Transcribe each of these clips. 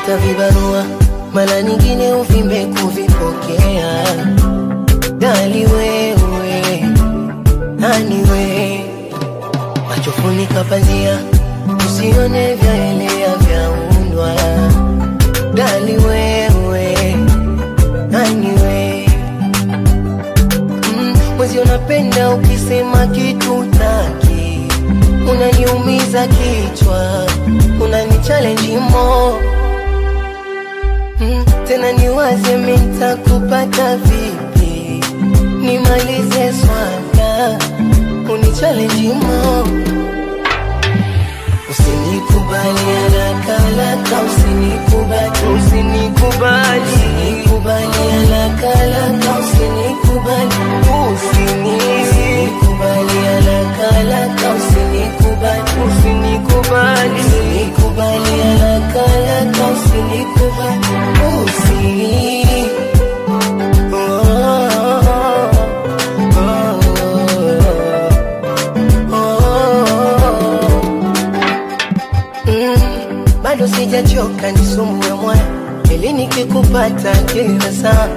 hata vibarua mara nyingine uvimbe kuvipokea. Dali wewe, nani we, macho funika pazia, usione vyaelea vyaundwa. Dali wewe, nani we, mm, mwezi unapenda ukisema kitu taki, unaniumiza kichwa, unani challenge more Mm, tena niwaze minta kupata vipi, nimalize swala unichallenge mo, usinikubali haraka haraka, usinikubali, usinikubali, usinikubali haraka haraka, usinikubali, usini- usinikubali haraka haraka, usinikubali, usinikubali, usinikubali haraka haraka, usinikubali, usi Oh, oh, oh, oh. Mm, bado sijachoka nisumbue moyo ili nikikupata kila saa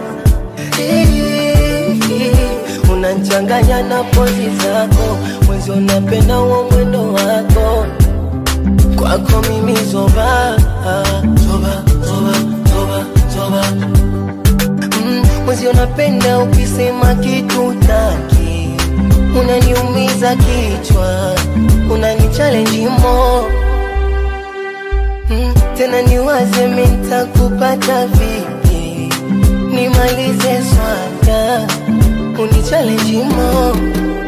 Eh, unanchanganya na pozi zako mwezi unapenda huo mwendo wako kwako mimi zoba zoba zoba zoba zoba mm, mwezi unapenda ukisema kitu taki unaniumiza kichwa unani challenge mo mm, tena niwaze minta kupata vipi nimalize swala uni challenge mo